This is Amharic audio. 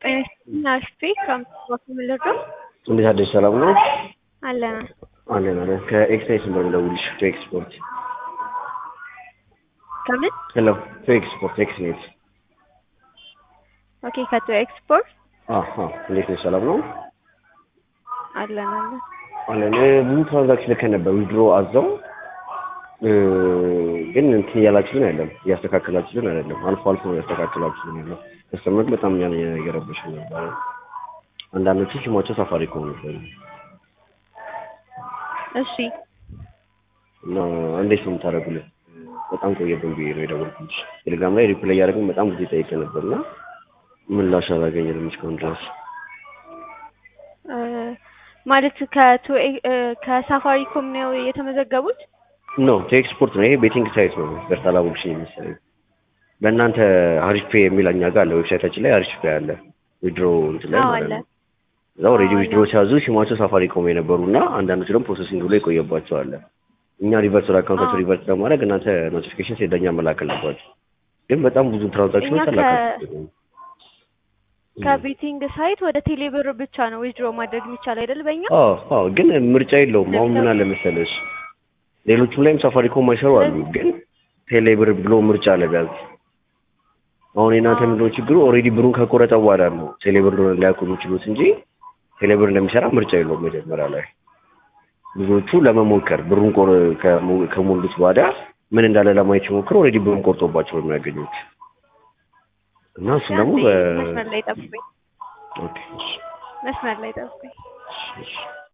ናስቲ ከምትባክምልዶ እንዴት አደርሽ? ሰላም ነው አለና አለን አለን። ከኤክስፕሬስ ነበር የምደውልልሽ ቱ ኤክስፖርት። ከምን ሄሎ ቱ ኤክስፖርት ኤክስኔት። ኦኬ ከቶ ኤክስፖርት አሃ እንዴት ነሽ? ሰላም ነው አለን አለን አለን። ብዙ ትራንዛክሽን ልከን ነበር ዊድሮ አዘው ግን እንትን እያላችሁን አይደለም፣ እያስተካከላችሁን አይደለም። አልፎ አልፎ ነው ያስተካከላችሁን ያለው። ከስተመር በጣም እኛን እየረበሽ ነበረ። አንዳንዶቹ ስማቸው ሳፋሪኮም ነበር እሺ እና እንዴት ነው የምታደርጉልን? በጣም ቆየብን ብዬ ነው የደወልኩልሽ። ቴሌግራም ላይ ሪፕላይ እያደረግን በጣም ጊዜ ጠይቄ ነበር እና ምላሽ አላገኘንም እስካሁን ድረስ። እ ማለት ከቶ ከሳፋሪኮም ነው የተመዘገቡት? ኖ ኤክስፖርት ነው ይሄ ቤቲንግ ሳይት ነው። በርታላ ቡክሽን የሚሰለኝ በእናንተ አሪፍ ፔ የሚል እኛ ጋር አለ ዌብሳይታችን ላይ አሪፍ ፔ አለ ዊድሮ እንትን ላይ አዎ ማለት አለ። ነው። እዛ ኦልሬዲ ዊድሮ ሲያዙ ሲሟቸው ሳፋሪኮም የነበሩ እና አንዳንዶች ደግሞ ፕሮሰሲንግ ብሎ የቆየባቸው አለ። እኛ ሪቨርስ ወደ አካውንታቸው አዎ። ሪቨርስ ለማድረግ እናንተ ኖቲፊኬሽን ሲደኛ መላክ አለባቸው። ግን በጣም ብዙ ትራንዛክሽኖች እኛ ከ- አላካችሁ ከቤቲንግ ሳይት ወደ ቴሌብር ብቻ ነው ዊዝድሮ ማድረግ የሚቻል አይደል? በእኛ አዎ አዎ፣ ግን ምርጫ የለውም። አሁን ምን አለ መሰለሽ ሌሎቹም ላይም ሳፋሪኮም አይሰሩ አሉ፣ ግን ቴሌብር ብሎ ምርጫ አለ ቢያንስ። አሁን የእናንተ ምንድነው ችግሩ? ኦልሬዲ ብሩን ከቆረጠ በኋላ ነው ቴሌብር እንደሆነ ሊያውቁ የሚችሉት እንጂ ቴሌብር እንደሚሰራ ምርጫ የለውም መጀመሪያ ላይ። ብዙዎቹ ለመሞከር ብሩን ቆር- ከሞ- ከሞሉት በኋላ ምን እንዳለ ለማየት ሲሞክሩ ኦልሬዲ ብሩን ቆርጦባቸው ነው የሚያገኙት እና እሱ ደግሞ በ መስመር ላይ ጠብቁኝ፣ ኦኬ እሺ መስመር ላይ ጠብቁኝ። እሺ እሺ